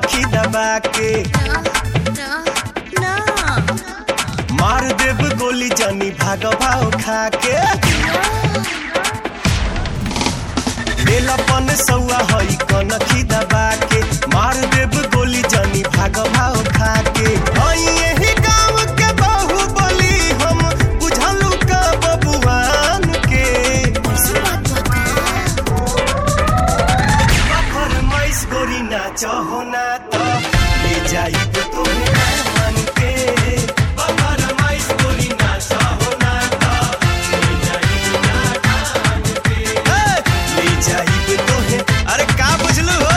कनखी दबा के ना ना मार देब गोली जानी भाग भाव खा के लेलापन सौआ हई कनखी दबा के मार देब गोली जानी भाग भाव खा के हई यही गांव के बहु बोली हम बुझलू का बबुआन के ऐसी बात बता फरमाइश गोरी ना चाहो ना तो ले जाई तुम्हें मान के फरमाइश गोरी ना चाहो ना तो ले जाई ना ठान के ले जाई तुम्हें अरे का बुझलू हो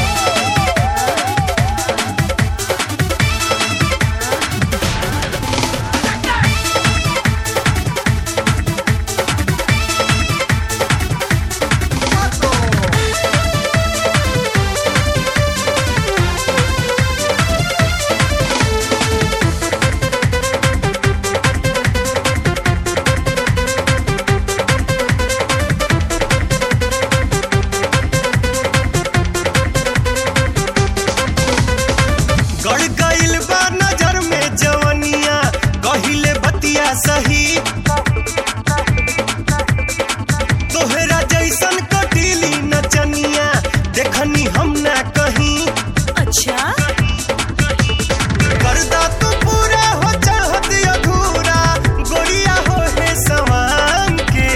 गड़ गइल बा नजर में जवनिया कहिले बतिया सही तोहरा जैसन कटीली नचनिया देखनी हम ना कहीं अच्छा करदा तू पूरा हो चाहत अधूरा गोरिया हो है समान के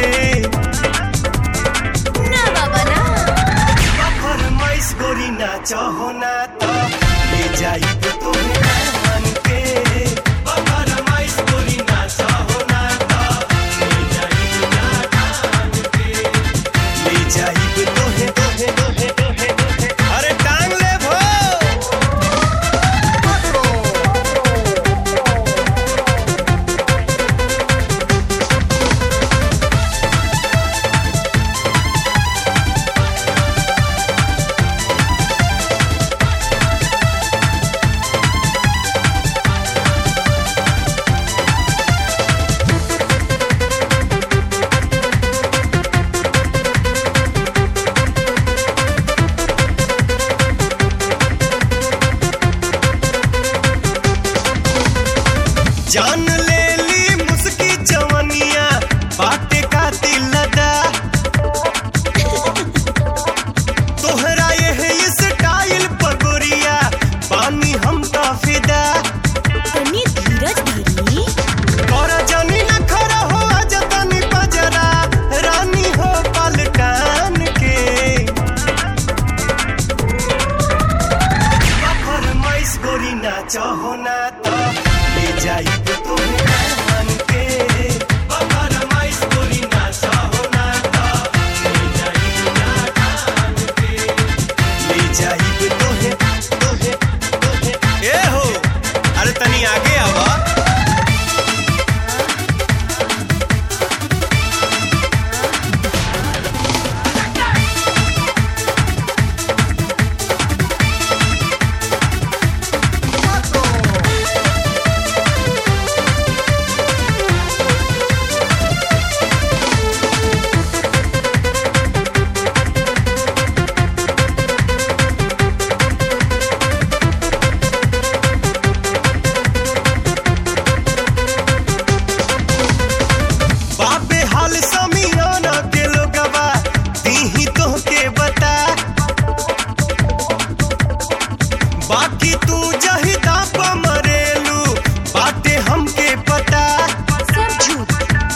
ना बाबा ना फरमाइश गोरी ना चाहो ना तो ले जाई तुम्हें मान के फरमाइश गोरी ना चाहो ना तो ले जाई ना ठान के ले जाई तोहे तोहे तोहे तोहे तोहे अरे टांग ले भो जान ले ली मुस्की जवनिया बाटे का दिल लदा तोहरा ये स्टाइल पगोरिया पानी हम तो फिदा तनी धीरज धरी और जानी न खरा हो जतनी बजरा रानी हो पलटान के फरमाइश गोरी ना चाहो ना तो ले जाई तुम्हें मान के फरमाइश गोरी ना चाहो ना तो ले जाई ना ठान के ले जाई तोहे तोहे तोहे ए हो अरे तनी आगे आवा बाबे हाल समियाना के लोगवा दीही तो के बता बाकी तू जही दाप मरेलू बाटे हमके पता सब झूठ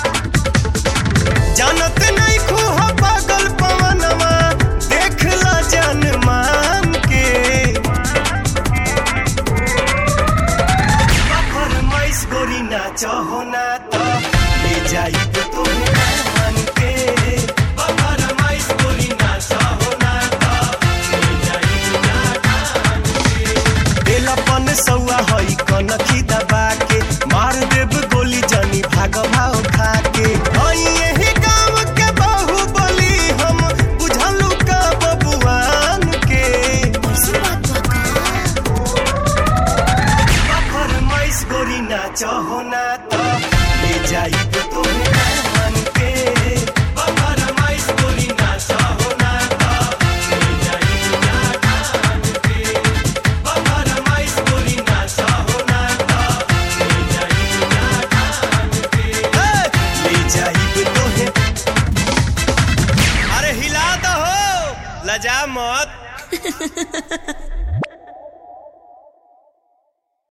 जानत नहीं खूह पागल पवनवा देख ला जन मान के फरमाइश गोरी ना चाहो